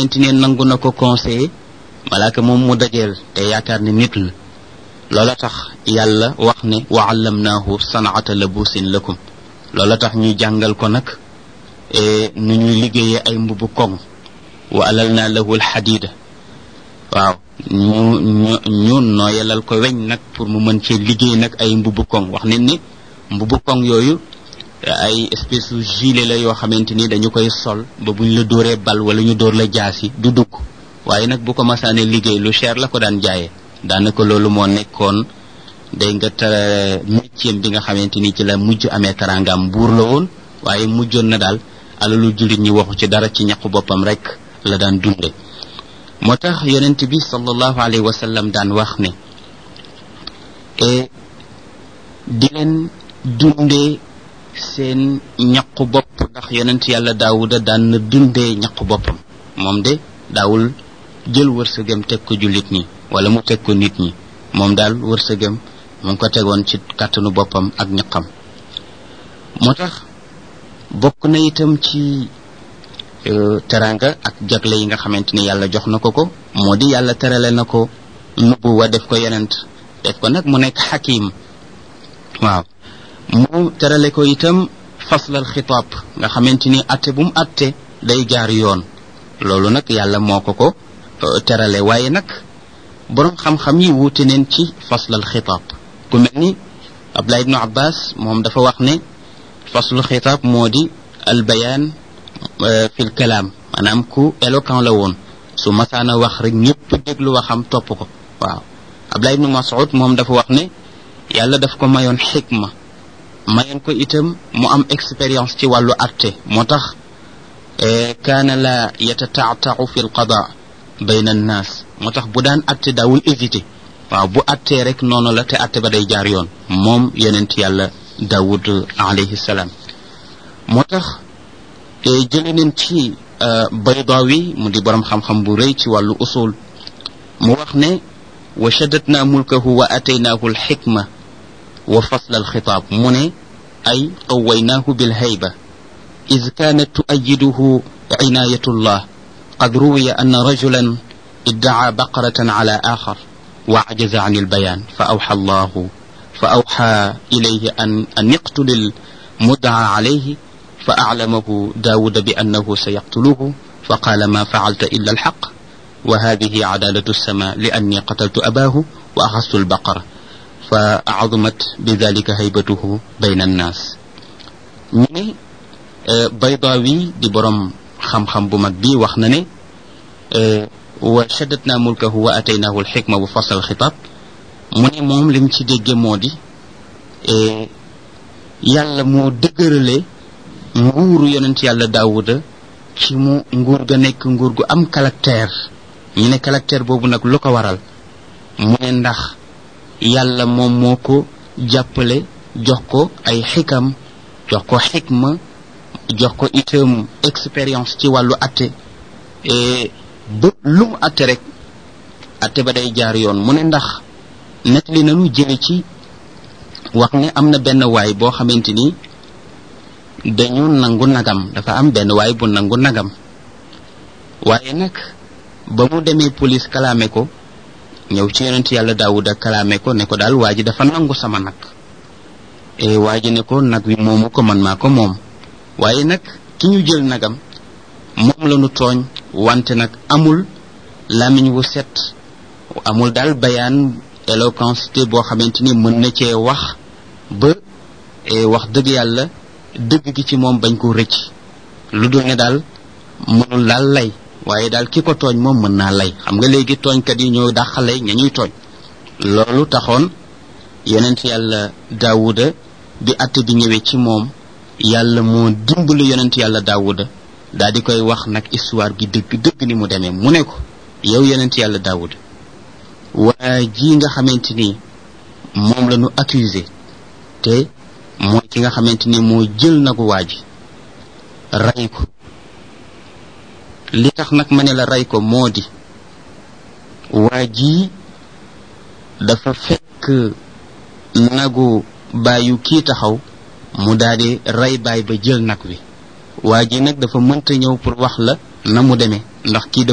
xamante ne nangu na ko conseiller malaaka moom mu dajeel te yaakaar ne nit la loola tax yàlla wax ne wa allamnaahu sanaata labusin lakum loola tax ñu jàngal ko nag nu ñuy liggéeyee ay mbubu koŋ wa alal naa lahu alxadida waaw ñu ñu ñu nooyalal ko weñ nag pour mu mën cee liggéey nag ay mbubu koŋ wax ne ni mbubu koŋ yooyu ay espèce u gilet la yoo xamante ni dañu koy sol ba buñ la dóoree bal wala ñu dóor la jaasi du dugg waaye nag bu ko masaane liggéey lu cher la ko daan jaayee daanaka loolu moo nekkoon day nga ta métier bi nga xamante ni ci la mujj amee taraangam buur la woon waaye mujjoon na daal alalu jullit ñi waxu ci dara ci ñaqu boppam rek la daan dunde moo tax yonent bi sallallahu alayhi wa sallam daan wax ne e di leen dundee seen ñaqu bopp ndax yonent yàlla daawuda daan na dundee ñaqu boppam moom de daawul jël wërsëgam teg ko jullit ñi wala mu teg ko nit ñi moom daal wërsëgam mu ngi ko tegoon ci kàttanu boppam ak ñaqam moo tax bokk na itam ci teranga ak jagle yi nga xamante ni yàlla jox na ko ko moo di yàlla terale na ko nubbu wa def ko yonent def ko nag mu nekk xakim waaw mu terale ko itam faslal xitaab nga xamante ni atte bu mu atte day jaar yoon loolu nag yàlla moo ko ko terale waaye nag boroom xam-xam yi wuute neen ci faslal xitaab ku mel ni Abdullah ibnu Abbas moom dafa wax ne faslul xitaab moo di al bayaan fil kalaam maanaam ku éloquent la woon su masaana wax rek ñëpp déglu waxam topp ko waaw Abdullah ibnu Mas'ud moom dafa wax ne yàlla daf ko mayoon xikma mayoon ko itam mu am expérience ci wàllu atte moo tax kaana la yatataatau fi lqada bayna annaas moo tax bu daan atte daawul hésité waaw bu attee rek noonu la te atte ba day jaar yoon moom yonent yàlla daawud alayhi salaam moo tax jële neen ci baydawi mu di borom xam-xam bu rëy ci wàllu usul mu wax ne wa shaddatna mulkahu wa ataynaahu alxikma wa fasla alxitaab mu ne ay qawaynaahu bilhayba إذ كانت تؤيده عناية الله قد روي أن رجلا ادعى بقرة على آخر وعجز عن البيان فأوحى الله فأوحى إليه أن, أن يقتل المدعى عليه فأعلمه داود بأنه سيقتله فقال ما فعلت إلا الحق وهذه عدالة السماء لأني قتلت أباه وأخذت البقرة فعظمت بذلك هيبته بين الناس من baydawi di borom xam-xam bu mag bi wax na ne wa shaddatna mulkahu wa ataynahu alxikma wa fasal xitaab mu ne moom lim ci dégge moo di yàlla moo dëgërale nguuru yonent yàlla daawuda ci mu nguur ga nekk nguur gu am caractère ñu ne caractère boobu nag lu ko waral mu ne ndax yàlla moom moo ko jàppale jox ko ay xikam jox ko xikma jox ko itam expérience ci wàllu atte ba lu mu atte rek atte ba day jaar yoon mu ne ndax nettali nanu jële ci wax ne am na benn waay boo xamante ni dañu nangu nagam dafa am benn waay bu nangu nagam waaye nag ba mu demee police kalaame ko ñëw ci yonent yàlla daawuda kalaame ko ne ko daal waa ji dafa nangu sama nag e waa ji ne ko nag wi moomu ko man maa ko moom waaye nag ki ñu jël nagam moom la ñu tooñ wante nag amul lamiñ wu set amul daal bayaan éloquence boo xamante ni mën na cee wax ba wax dëgg yàlla dëgg gi ci moom bañ ko rëcc lu dul ne daal mënul daal lay waaye daal ki ko tooñ moom mën naa lay xam nga léegi tooñkat yi ñoo dàqale ña ñuy tooñ loolu taxoon yonent yàlla daawuda bi atte bi ñëwee ci moom yàlla moo dimbali yonent yàlla daawuda daal di koy wax nag histoire bi dëgg dëgg ni mu demee mu ne ko yow yonent yàlla daawuda waa ji nga xamante ni moom la ñu accusé te mooy ki nga xamante ni moo jël nagu waa ji ray ko li tax nag ma ne la ray ko moo di waa ji dafa fekk nagu bàyyu kii taxaw mu daldi rey baay ba jël nag wi waa ji nag dafa mënta ñëw pour wax la na mu demee ndax kii